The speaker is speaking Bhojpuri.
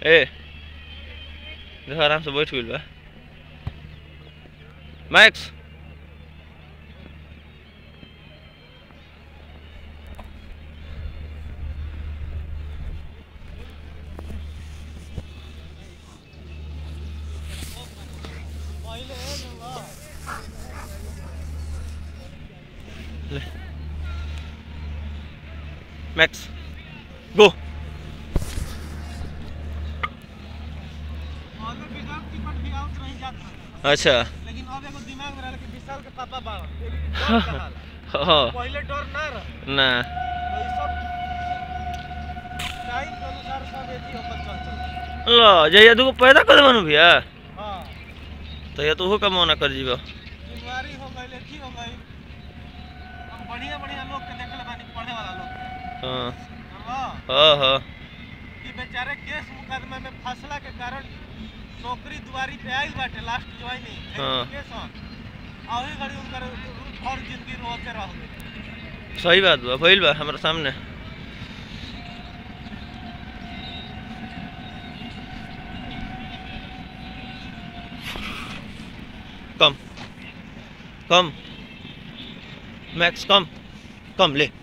ए देखो आराम से बैठ गइल बा मैक्स ले मैक्स गो अच्छा लेकिन अब एगो दिमाग में रहल कि विशाल के पापा बाड़न एगो डर रहल। हाँ पहिले डर ना रह ना तो ई सब टाइम के अनुसार सब एथी होकर चल चल लो जहिया दूगो पैदा कर देबनु भैया हाँ तो या तो हो कमौना कर जीबो बीमारी हो गई एथी हो गई हम बढ़िया बढ़िया लोग के देखले बानी पढ़े वाला लोग के हाँ समझलो? हाँ हाँ कि बेचारे केस मुकदमे में फसला के कारण नौकरी दुआरी पे आइल बाटे लास्ट ज्वाइनिंग हाँ। एजुकेशन आ वही घड़ी उनकर और जिंदगी रोते रह गई सही बात बा भइल बा हमरा सामने कम कम मैक्स कम कम ले